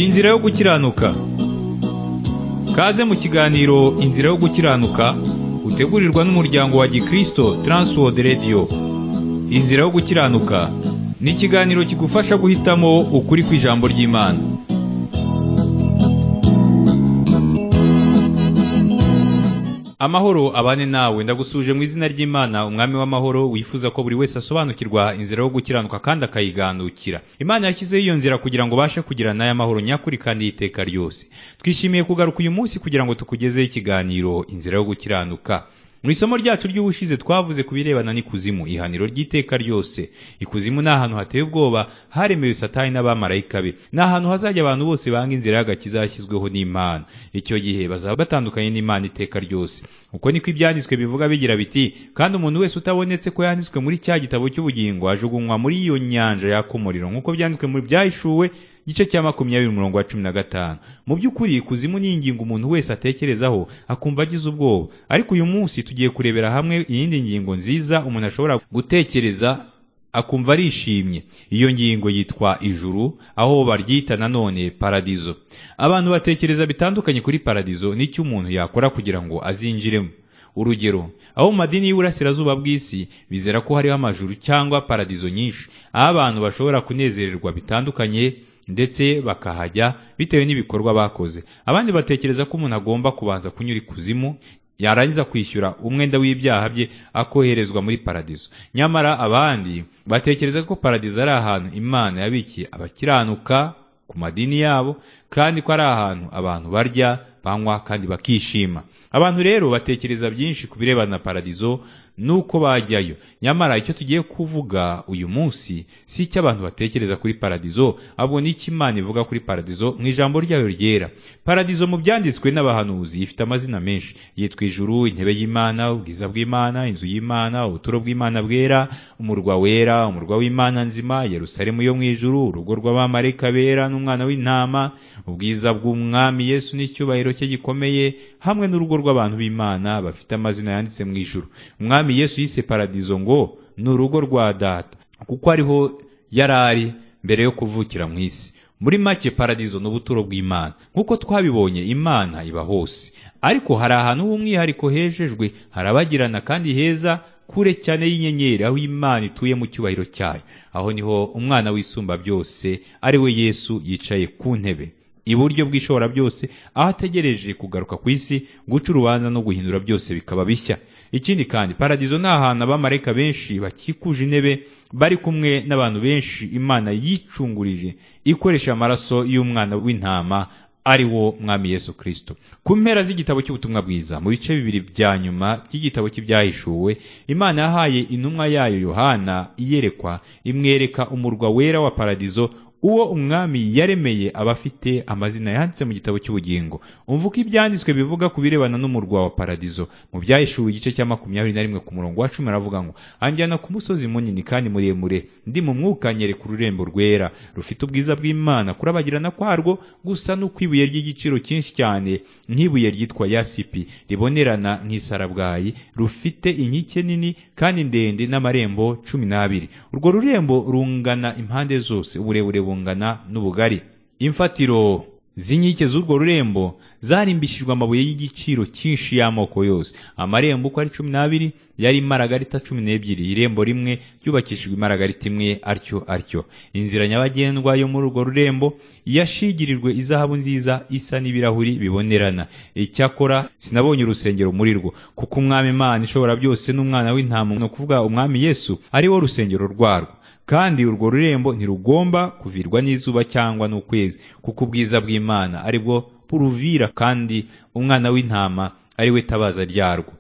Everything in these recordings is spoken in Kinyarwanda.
Inzira yo gukiranuka Kaze mu kiganiro Inzira yo gukiranuka utegurirwa n'umuryango wa Gikristo Transworld Radio Inzira yo gukiranuka ni ikiganiro kigufasha guhitamo ukuri kw'ijambo ry'Imana Amahoro abane nawe ndagusuje mu izina ry'Imana umwami w'amahoro wifuza ko buri wese asobanukirwa inzira yo gukiranuka kandi akayigandukira. Imana yashyizeho iyo nzira kugira ngo ubashe kugira n'aya mahoro nyakuri kandi y'iteka ryose. Twishimiye kugaruka uyu munsi kugira ngo tukugezeho ikiganiro inzira yo gukiranuka. Mu isomo ryacu ry'ubushize twavuze ku birebana n'ikuzimu ihaniro ry'iteka ryose. Ikuzimu ni ahantu hateye ubwoba haremewe satani n'abamarayika be. Ni ahantu hazajya abantu bose banga inzira y'agakiza yashyizweho n'Imana. Icyo gihe bazaba batandukanye n'Imana iteka ryose. Uko niko ibyanditswe bivuga bigira biti kandi umuntu wese utabonetse ko yanditswe muri cya gitabo cy'ubugingo ajugunywa muri iyo nyanja yaka umuriro nk'uko byanditswe mu byahishuwe igice cya makumyabiri umurongo wa cumi na gatanu mu by'ukuri ikuzimu ni ingingo umuntu wese atekerezaho akumva agize ubwoba ariko uyu munsi tugiye kurebera hamwe iyindi ngingo nziza umuntu ashobora gutekereza akumva arishimye iyo ngingo yitwa ijuru aho baryita nanone paradizo abantu batekereza bitandukanye kuri paradizo n'icyo umuntu yakora kugira ngo azinjiremo urugero abo mu madini y'iburasirazuba bw'isi bizera ko hariho amajuru cyangwa paradizo nyinshi aho abantu bashobora kunezererwa bitandukanye ndetse bakahajya bitewe n'ibikorwa bakoze abandi batekereza ko umuntu agomba kubanza kunyura ikuzimu yarangiza kwishyura umwenda w'ibyaha bye akoherezwa muri paradizo nyamara abandi batekereza ko paradizo ari ahantu imana yabikiye abakiranuka ku madini yabo kandi ko ari ahantu abantu barya banywa kandi bakishima abantu rero batekereza byinshi ku birebana na paradizo nuko bajyayo nyamara icyo tugiye kuvuga uyu munsi si icyo abantu batekereza kuri paradizo ahubwo n'icyo imana ivuga kuri paradizo mu ijambo ryayo ryera paradizo mu byanditswe n'abahanuzi ifite amazina menshi yitwa ijuru intebe y'imana ubwiza bw'imana inzu y'imana ubuturo bw'imana bwera umurwa wera umurwa w'imana nzima yerusalemu yo mu ijuru urugo rw'abamarayika bera n'umwana w'intama ubwiza bw'umwami yesu n'icyubahiro cye gikomeye hamwe n'urugo rw'abantu b'imana bafite amazina yanditse mu ijuru umwami umwami yesu yise paradizo ngo ni urugo rwa data kuko ariho yari ari mbere yo kuvukira mu isi muri make paradizo ni ubuturo bw'imana nk'uko twabibonye imana iba hose ariko hari ahantu h'umwihariko hejejwe harabagirana kandi heza kure cyane y'inyenyeri aho imana ituye mu cyubahiro cyayo aho niho umwana w'isumba byose ari we yesu yicaye ku ntebe iburyo bw'ishobora byose aho ategereje kugaruka ku isi guca urubanza no guhindura byose bikaba bishya ikindi kandi paradizo ni ahantu abamarayika benshi bakikuje intebe bari kumwe n'abantu benshi imana yicungurije ikoresha amaraso y'umwana w'intama ari wo mwami yesu kirisito ku mpera z'igitabo cy'ubutumwa bwiza mu bice bibiri bya nyuma by'igitabo cy'ibyahishuwe imana yahaye intumwa yayo yohana iyerekwa imwereka umurwa wera wa paradizo uwo umwami yaremeye aba afite amazina yanditse mu gitabo cy'ubugingo umva uko ibyanditswe bivuga ku birebana n'umurwa wa paradizo mu byahishuwe igice cya makumyabiri na rimwe ku murongo wa cumi aravuga ngo anjyana ku musozi munini kandi muremure ndi mu mwuka nyereka ururembo rwera rufite ubwiza bw'imana kurabagirana kwarwo gusa n'uko ibuye ry'igiciro cyinshi cyane nk'ibuye ryitwa yasipi ribonerana nk'isarabwayi rufite inkike nini kandi ndende n'amarembo cumi n'abiri urwo rurembo rungana impande zose uburebure bungana n'ubugari imfatiro z'inkike z'urwo rurembo zarimbishijwe amabuye y'igiciro cyinshi y'amoko yose amarembo uko ari cumi n'abiri yari imaragarita cumi n'ebyiri irembo rimwe ryubakishijwe imaragarita imwe atyo atyo inzira nyabagendwa yo muri urwo rurembo yashigirijwe izahabu nziza isa n'ibirahuri bibonerana icyakora sinabonye urusengero muri rwo kuko umwami imana ishobora byose n'umwana w'intama ni ukuvuga umwami yesu ari wo rusengero rwarwo kandi urwo rurembo ntirugomba kuvirwa n'izuba cyangwa n'ukwezi kuko ubwiza bw'imana ari bwo buruvira kandi umwana w'intama ari we tabaza ryarwo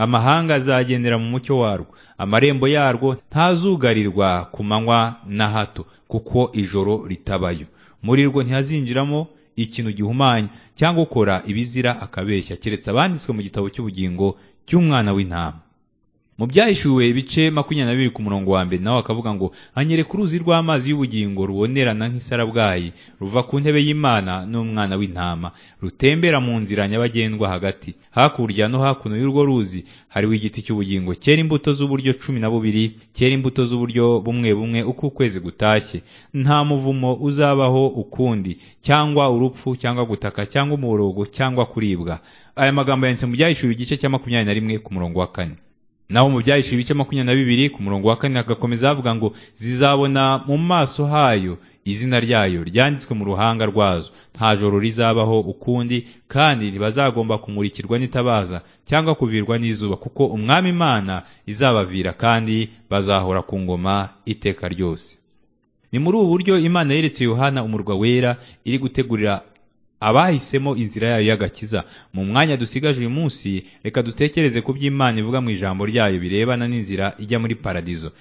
amahanga azagendera mu mucyo warwo amarembo yarwo ntazugarirwa ku manywa na hato kuko ijoro ritabayo muri rwo ntihazinjiramo ikintu gihumanya cyangwa ukora ibizira akabeshya keretse abanditswe mu gitabo cy'ubugingo cy'umwana w'intama mu byahishuwe ibice makumyabiri na bibiri ku murongo wa mbere nawe akavuga ngo anyereka uruzi rw'amazi y'ubugingo rubonerana nk'isarabwayi ruva ku ntebe y'imana n'umwana w'intama rutembera mu nzira nyabagendwa hagati hakurya no hakuno y'urwo ruzi hariho igiti cy'ubugingo cyera imbuto z'uburyo cumi na bubiri cyera imbuto z'uburyo bumwe bumwe uko ukwezi gutashye nta muvumo uzabaho ukundi cyangwa urupfu cyangwa gutaka cyangwa umuborogo cyangwa kuribwa aya magambo yanditse mu byahishuwe igice cya makumyabiri na rimwe ku murongo wa kane naho mu byahishe ibice makumyabiri na bibiri ku murongo wa kane hagakomeza havuga ngo zizabona mu maso hayo izina ryayo ryanditswe mu ruhanga rwazo nta joro rizabaho ukundi kandi ntibazagomba kumurikirwa n'itabaza cyangwa kuvirwa n'izuba kuko umwami imana izabavira kandi bazahora ku ngoma iteka ryose ni muri ubu buryo imana yeretse yohana umurwa wera iri gutegurira abahisemo inzira yayo y'agakiza mu mwanya dusigaje uyu munsi reka dutekereze ku by'imana ivuga mu ijambo ryayo birebana n'inzira ijya muri paradizo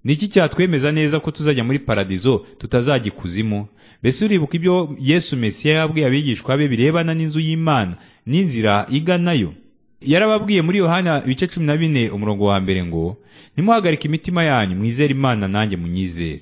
ni iki cyatwemeza neza ko tuzajya muri paradizo tutazajya ikuzimu mbese uribuka ibyo yesu mesiya yabwiye abigishwa be birebana n'inzu y'imana n'inzira iganayo yarababwiye muri yohana ibice cumi na bine umurongo wa mbere ngo nimuhagarike imitima yanyu mwizere imana nanjye munyizere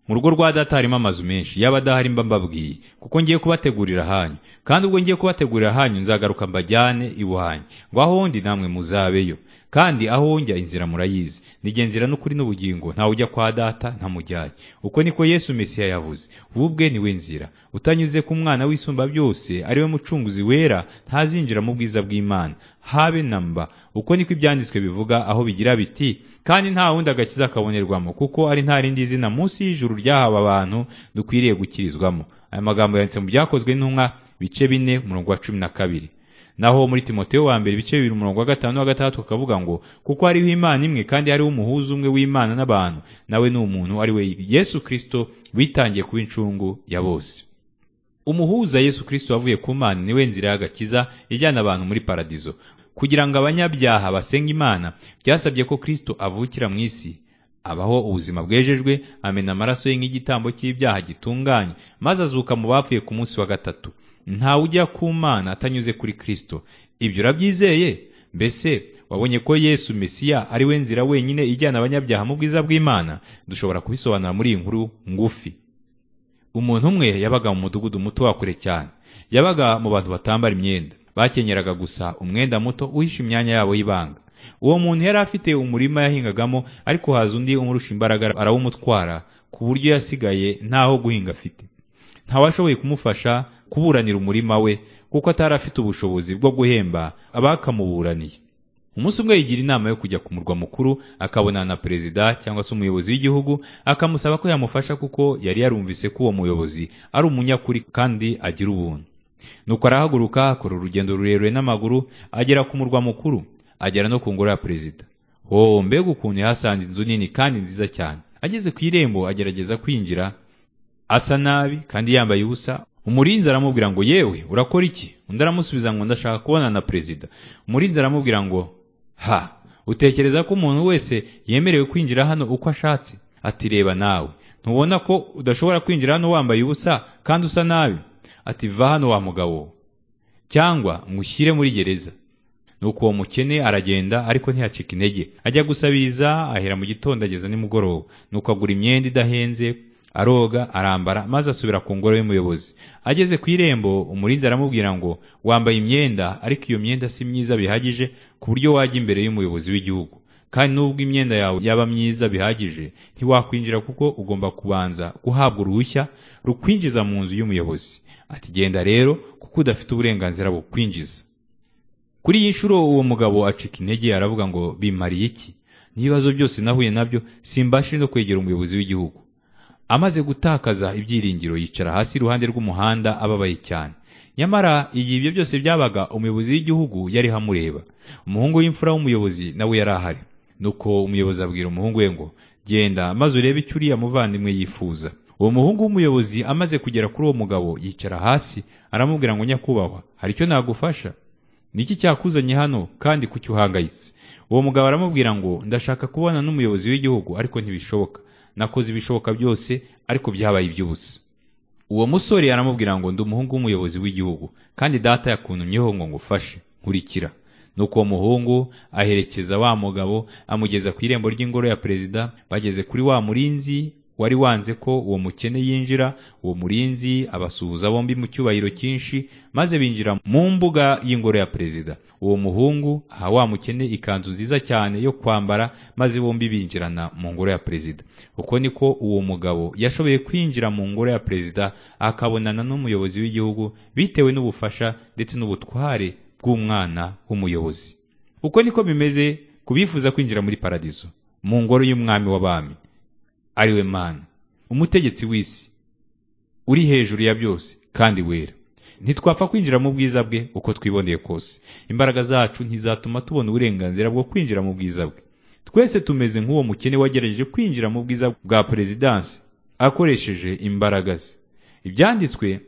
mu rugo rwa data harimo amazu menshi yaba adahari mba mbabwiye kuko ngiye kubategurira ahanyu kandi ubwo ngiye kubategurira ahanyu nzagaruka mbajyane iwanyu ngo aho ndi namwe muzabeyo kandi aho njya inzira murayizi nijye nzira n'ukuri n'ubugingo ntawe ujya kwa data ntamujyanye uko niko yesu mesiya yavuze ubu ubwe niwe nzira utanyuze ku mwana w'isumba byose ariwe mucunguzi wera ntazinjira mu bwiza bw'imana habe na mba uko niko ibyanditswe bivuga aho bigira biti kandi nta wundi agakiza kabonerwamo kuko ari nta rindi zina munsi y'ijuru ryahawe abantu dukwiriye gukirizwamo aya magambo yanditse mu byakozwe n'intumwa bice bine umurongo wa cumi na kabiri naho muri timoteyo wa mbere ibice bibiri umurongo wa gatanu wa gatandatu akavuga ngo kuko hariho imana imwe kandi hariho umuhuza umwe w'imana n'abantu nawe ni umuntu ari we yesu kirisito witangiye kuba incungu ya bose umuhuza yesu kirisito wavuye ku mana niwe nzira y'agakiza ijyana abantu muri paradizo kugira ngo abanyabyaha basenga imana byasabye ko kirisito avukira mu isi abaho ubuzima bwejejwe amena amaraso ye nk'igitambo cy'ibyaha gitunganye maze azuka mu bapfuye ku munsi wa gatatu ntawe ujya ku mana atanyuze kuri kirisito ibyo urabyizeye mbese wabonye ko yesu mesiya ari we nzira wenyine ijyana abanyabyaha mu bwiza bw'imana dushobora kubisobanura muri iyi nkuru ngufi umuntu umwe yabaga mu mudugudu muto wa kure cyane yabaga mu bantu batambara imyenda bakenyeraga gusa umwenda muto uhisha imyanya yabo y'ibanga uwo muntu yari afite umurima yahingagamo ariko haza undi umurusha imbaraga arawumutwara ku buryo yasigaye ntaho guhinga afite ntawashoboye kumufasha kuburanira umurima we kuko atari afite ubushobozi bwo guhemba abakamuburaniye umunsi umwe yigira inama yo kujya ku murwa mukuru akabonana na perezida cyangwa se umuyobozi w'igihugu akamusaba ko yamufasha kuko yari yarumvise ko uwo muyobozi ari umunyakuri kandi agira ubuntu nuko arahaguruka akora urugendo rurerure n'amaguru agera ku murwa mukuru agera no ku ngoro ya perezida wowe mbega ukuntu yahasanze inzu nini kandi nziza cyane ageze ku irembo agerageza kwinjira asa nabi kandi yambaye ubusa umurinzi aramubwira ngo yewe urakora iki undi aramusubiza ngo ndashaka kubonana na perezida umurinzi aramubwira ngo ha utekereza ko umuntu wese yemerewe kwinjira hano uko ashatse ati reba nawe ntubona ko udashobora kwinjira hano wambaye ubusa kandi usa nabi ati va hano wa mugabo cyangwa ngo ushyire muri gereza nuko uwo mukene aragenda ariko ntiyacika intege ajya gusabiriza ahera mu gitondo ageza nimugoroba nuko agura imyenda idahenze aroga arambara maze asubira ku ngoro y'umuyobozi ageze ku irembo umurinzi aramubwira ngo wambaye imyenda ariko iyo myenda si myiza bihagije ku buryo wajya imbere y'umuyobozi w'igihugu kandi nubwo imyenda yawe yaba myiza bihagije ntiwakwinjira kuko ugomba kubanza guhabwa uruhushya rukwinjiza mu nzu y'umuyobozi ati genda rero kuko udafite uburenganzira bukwinjiza kuri iyi nshuro uwo mugabo acika intege aravuga ngo bimariye iki n'ibibazo byose nahuye nabyo simbashije no kwegera umuyobozi w'igihugu amaze gutakaza ibyiringiro yicara hasi iruhande rw'umuhanda ababaye cyane nyamara iyi ibyo byose byabaga umuyobozi w'igihugu yariho amureba umuhungu w'imfura w'umuyobozi nawe yari ahari nuko umuyobozi abwira umuhungu we ngo genda maze urebe icyo uriya muvandimwe yifuza uwo muhungu w'umuyobozi amaze kugera kuri uwo mugabo yicara hasi aramubwira ngo nyakubahwa hari icyo nagufasha niki cyakuzanye hano kandi kuki uhangayitse uwo mugabo aramubwira ngo ndashaka kubona n'umuyobozi w'igihugu ariko ntibishoboka nakoze ibishoboka byose ariko byabaye iby'ubusa uwo musore aramubwira ngo ndi umuhungu w'umuyobozi w'igihugu kandi data yakuntumyeho ngo ngufashe nkurikira nuko uwo muhungu aherekeza wa mugabo amugeza ku irembo ry'ingoro ya perezida bageze kuri wa murinzi wari wanze ko uwo mukene yinjira uwo murinzi abasuhuza bombi mu cyubahiro cyinshi maze binjira mu mbuga y'ingoro ya perezida uwo muhungu aha wa mukene ikanzu nziza cyane yo kwambara maze bombi binjirana mu ngoro ya perezida uko niko uwo mugabo yashoboye kwinjira mu ngoro ya perezida akabonana n'umuyobozi w'igihugu bitewe n'ubufasha ndetse n'ubutware bw'umwana w'umuyobozi uko niko bimeze ku bifuza kwinjira muri paradizo mu ngoro y'umwami w'abami ariwe mana umutegetsi w'isi uri hejuru ya byose kandi wera ntitwapfa kwinjira mu bwiza bwe uko twiboneye kose imbaraga zacu ntizatuma tubona uburenganzira bwo kwinjira mu bwiza bwe twese tumeze nk'uwo mukene wagerageje kwinjira mu bwiza bwa perezidansi akoresheje imbaraga ze ibyanditswe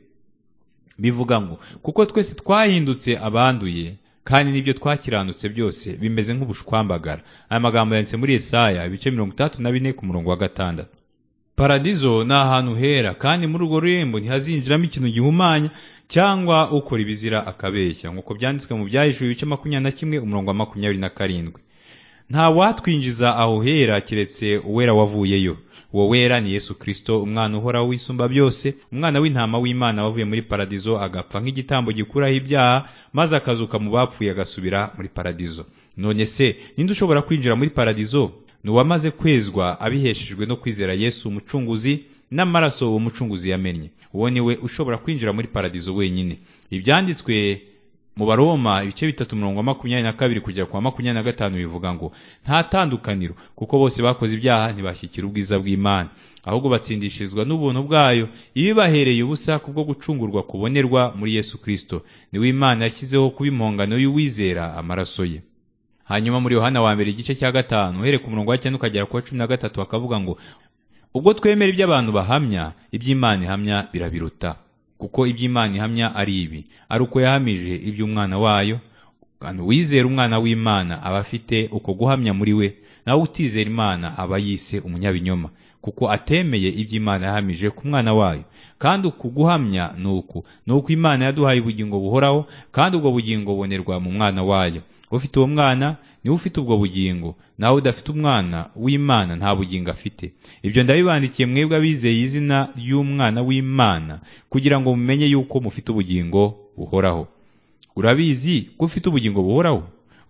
bivuga ngo kuko twese twahindutse abanduye kandi n'ibyo twakiranutse byose bimeze nk'ubushwambagara aya magambo yanditse muri Yesaya ibice mirongo itandatu na bine ku murongo wa gatandatu paradizo ni ahantu hera kandi muri urwo rurembo ntihazinjiramo ikintu gihumanya cyangwa ukora ibizira akabeshya nk'uko byanditswe mu byahishwe ibice makumyabiri na kimwe umurongo wa makumyabiri na karindwi nta watwinjiza aho hera keretse uwera wavuyeyo uwo wera ni yesu kirisito umwana uhoraho wisumba byose umwana w'intama w'imana wavuye muri paradizo agapfa nk'igitambo gikuraho ibyaha maze akazuka mu bapfuye agasubira muri paradizo none se ninde ushobora kwinjira muri paradizo ni uwamaze kwezwa abiheshejwe no kwizera yesu umucunguzi n'amaraso uwo mucunguzi yamennye uwo ni we ushobora kwinjira muri paradizo wenyine ibyanditswe mu baroma ibice bitatu mirongo makumyabiri na kabiri kugera ku wa makumyabiri na gatanu bivuga ngo nta tandukaniro kuko bose bakoze ibyaha ntibashyikira ubwiza bw'imana ahubwo batsindishirizwa n'ubuntu bwayo ibibahereye ubusa kubwo gucungurwa kubonerwa muri yesu kirisito niwe imana yashyizeho kuba impongano y'uwizera amaraso ye hanyuma muri yohana wa mbere igice cya gatanu uhereye ku murongo wa cyenda ukagera ku wa cumi na gatatu hakavuga ngo ubwo twemera iby'abantu bahamya iby'imana ihamya birabiruta kuko iby'imana ihamya ari ibi ari uko yahamije iby'umwana wayo wizera umwana w'imana aba afite uko guhamya muri we nawe utizera imana aba yise umunyabinyoma kuko atemeye iby'imana yahamije ku mwana wayo kandi uku guhamya ni uku ni uko imana yaduhaye ubugingo buhoraho kandi ubwo bugingo bubonerwa mu mwana wayo ufite uwo mwana niwe ufite ubwo bugingo nawe udafite umwana w'imana nta bugingo afite ibyo ndabibandikiye mwebwe abizeye izina ry'umwana w'imana kugira ngo mumenye yuko mufite ubugingo buhoraho urabizi ko ufite ubugingo buhoraho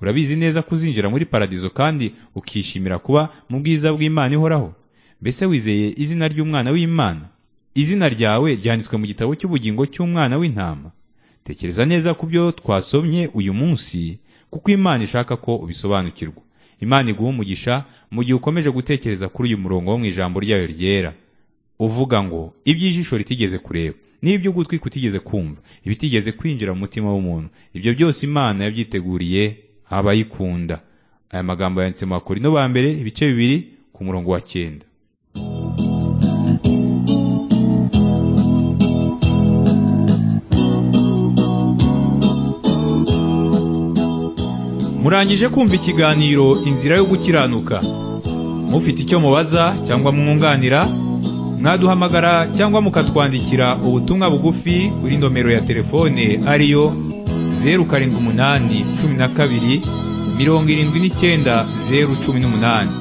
urabizi neza kuzinjira muri paradizo kandi ukishimira kuba mu bwiza bw'imana ihoraho mbese wizeye izina ry'umwana w'imana izina ryawe ryanditswe mu gitabo cy'ubugingo cy'umwana w'intama tekereza neza ku byo twasomye uyu munsi kuko imana ishaka ko ubisobanukirwa imana iguha umugisha mu gihe ukomeje gutekereza kuri uyu murongo wo mu ijambo ryayo ryera uvuga ngo iby'ijisho ritigeze kureba n'ibyo ugutwi kutigeze kumva ibitigeze kwinjira mu mutima w'umuntu ibyo byose imana yabyiteguriye abayikunda aya magambo yanditse mu bakorino ba mbere ibice bibiri ku murongo wa cyenda murangije kumva ikiganiro inzira yo gukiranuka mufite icyo mubaza cyangwa mwunganira mwaduhamagara cyangwa mukatwandikira ubutumwa bugufi kuri nomero ya telefone ariyo zeru karindwi umunani cumi na kabiri mirongo irindwi n'icyenda zeru cumi n'umunani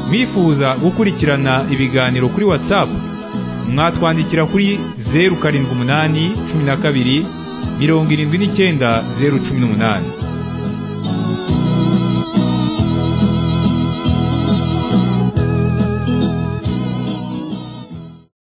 mwifuza gukurikirana ibiganiro kuri watsapu mwatwandikira kuri zeru karindwi umunani cumi na kabiri mirongo irindwi n'icyenda zeru cumi n'umunani